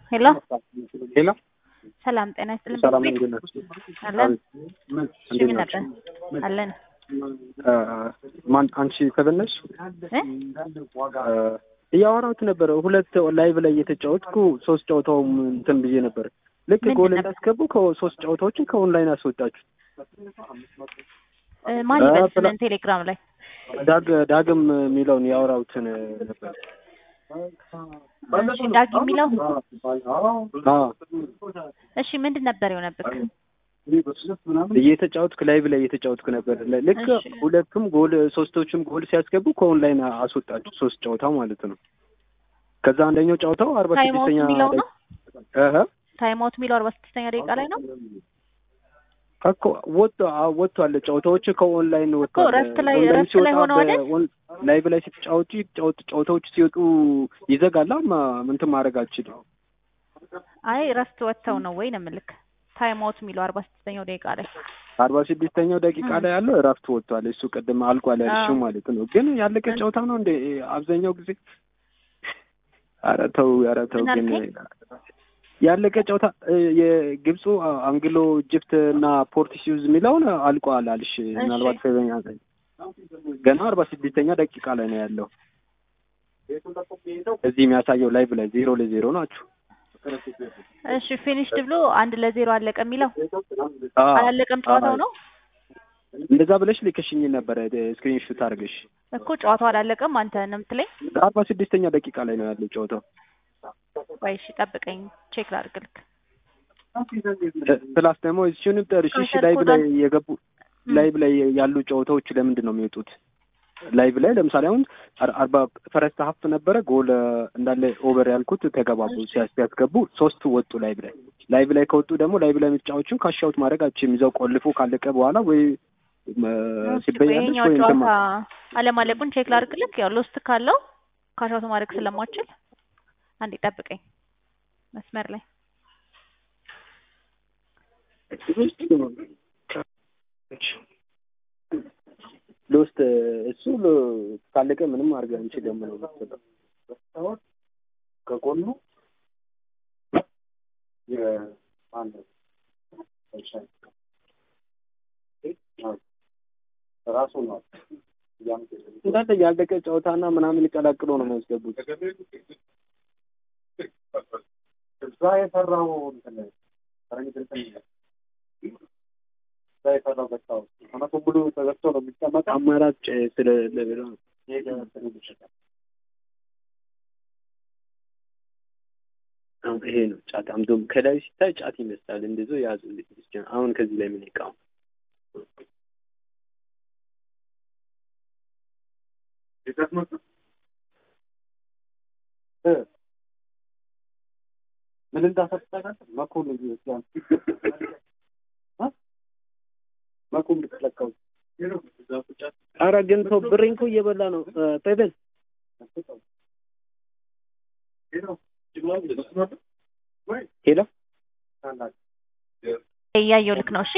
ሄሎ ሄሎ ሰላም ጤና ይስጥልን። ሰላም ቤት እንዴት ናችሁ? አለን እሺ፣ እንዴት ምን ናችሁ? ነበር አለን አ፣ ማን አንቺ ከበነሽ እ? እያወራሁት ነበረ። ሁለት ላይቭ ላይ እየተጫወትኩ ሶስት ጨዋታውም እንትን ብዬ ነበር። ልክ ምንድን ጎል ነበር? እንዳስገቡ ከሶስት ጨዋታዎችን ከኦንላይን አስወጣችሁ። እ፣ ማን አ፣ ይበል ስለ- ስምን ቴሌግራም ላይ ዳግ ዳግም የሚለውን ያወራሁትን ነበር። እሺ፣ ዳግ የሚለው አ፣ እሺ፣ ምንድን ነበር የሆነብክ? እየተጫወትክ ላይቭ ላይ እየተጫወትክ ነበር። ለ- ልክ እሺ። ሁለቱም ጎል ሶስቶችም ጎል ሲያስገቡ ከኦንላይን አስወጣችሁ ሶስት ጨዋታ ማለት ነው። ከዛ አንደኛው ጨዋታው አርባ ታይም አውት ስድስተኛ የሚለው ነው እህ ታይም አውት የሚለው አርባ ስድስተኛ ደቂቃ ላይ ነው እኮ ወጥ ወጥቷል። ጨዋታዎች ከኦንላይን ወጥቷል። እረፍት ላይ- ኦንላይን እረፍት ላይ ሲወጣ ሆነው አይደል? በኦን- ላይቭ ላይ ስትጫወቺ ጨዋታ- ጨዋታዎች ሲወጡ ይዘጋላ ምንትን ማድረግ አልችልም። አይ ረፍት ወጥተው ነው ወይ ነው የምልክ ታይም አውት የሚለው አርባ ስድስተኛው ደቂቃ ላይ አርባ ስድስተኛው ደቂቃ ም። ላይ ያለው እረፍት ወጥቷል። እሱ ቅድም አልቋል ያልሽው አዎ። ማለት ነው። ግን ያለቀ እ- ጨዋታ ነው እንደ አብዛኛው ጊዜ ኧረ ተው ኧረ ተው ምን ግን አልከኝ? ያለቀ ጨዋታ እ፣ የግብፁ አንግሎ ኢጅፕት እና ፖርቱሲዩዝ የሚለውን አልቋል አልሽ። ምናልባት ሰበኛ ገና አርባ ስድስተኛ ደቂቃ ላይ ነው ያለው። እዚህ የሚያሳየው ላይቭ ላይ ዜሮ ለዜሮ ናችሁ። እሺ ፊኒሽድ ብሎ አንድ ለዜሮ አለቀ የሚለው አዎ። አላለቀም ጨዋታው ነው እንደዛ ብለሽ ልክሽኝ ነበረ ስክሪን ሹት አድርገሽ። እኮ ጨዋታው አላለቀም አንተ ነው የምትለኝ አርባ ስድስተኛ ደቂቃ ላይ ነው ያለው ጨዋታው። ወይ እሺ ጠብቀኝ ቼክ ላድርግልክ ፕላስ ደግሞ እሱንም ጠርሽሽ ኮንሰርት ላይቭ ላይ ኮዳን- የገቡ ላይቭ ላይ ያሉ ጨዋታዎች ለምንድን ነው የሚወጡት? ላይቭ ላይ ለምሳሌ አሁን አር- አርባ ፈረስት ሀፍ ነበረ ጎል እ፣ እንዳለ ኦቨር ያልኩት ተገባቡ ሲያስ- ሲያስገቡ ሶስቱ ወጡ ላይቭ ላይ ላይቭ ላይ ከወጡ ደግሞ ላይቭ ላይ የምትጫወቹን ካሻውት ማድረግ አችም ይዘው ቆልፎ ካለቀ በኋላ ወይ እ፣ ሲበያለች ይሄኛው ወይ እንትን ጨዋታ ማ- አለማለቁን ቼክ ላድርግልክ ያው ሎስት ካለው ካሻውት ማድረግ ስለማችል አንዴ ጠብቀኝ መስመር ላይ ሎስት እሱ ሎ- ካለቀ ምንም አድርገህ አንችልም ነው የምትለው። ከጎኑ ራሱ ነው እንዳለ ያለቀ ጨዋታና ምናምን ቀላቅሎ ነው የሚያስገቡት። እዛ የሰራው እንትን ፈረንጅ እንትን እዛ የሰራው በታው አመቱ ሙሉ ተዘግቶ ነው የሚቀመጥ አማራጭ ስለ ለብሎ አሁን ይሄ ነው ጫት አምዶም ከላይ ሲታይ ጫት ይመስላል። እንደዚሁ ያዙ ልጅ አሁን ከዚህ ላይ ምን ይቃው ምን እንዳፈጠረ መኮን ይችላል መኮን ልትለቀው ኧረ ግን ሰው ብሬን እኮ እየበላ ነው ፔፐል ሄሎ እያየው ልክ ነው እሺ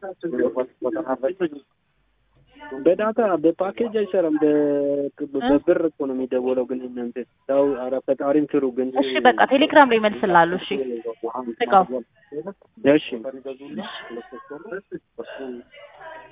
በዳታ በፓኬጅ አይሰራም። በ- በብር እኮ ነው የሚደወለው። ግን እናንተ ያው ኧረ ፈጣሪም ፍሩ። ግን እሺ በቃ ቴሌግራም ላይ ይመልስላሉ እሺ ዝጋው እሺ